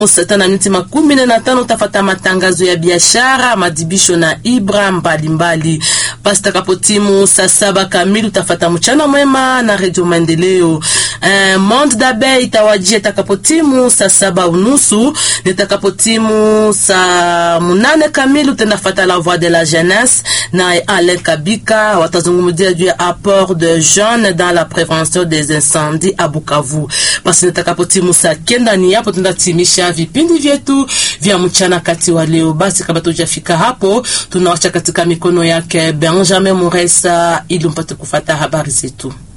Saa na minuti makumi nne na tano utafata matangazo ya biashara, madibisho na ibra mbalimbali. Basi takapotimu saa saba kamili utafata mchana mwema na redio Maendeleo. Eh, Monde dabe itawajia takapotimu saa saba unusu nitakapotimu saa munane kamili utendafata la voix de la jeunesse na Alain Kabika watazungumzia juu ya apport de jeunes dans la prévention des incendies à Bukavu. Basi nitakapotimu saa kenda ni hapo tunatimisha vipindi vyetu vya mchana kati wa leo. Basi kabla tujafika hapo, tunawacha katika mikono yake Benjamin Muresa ili mpate kufata habari zetu.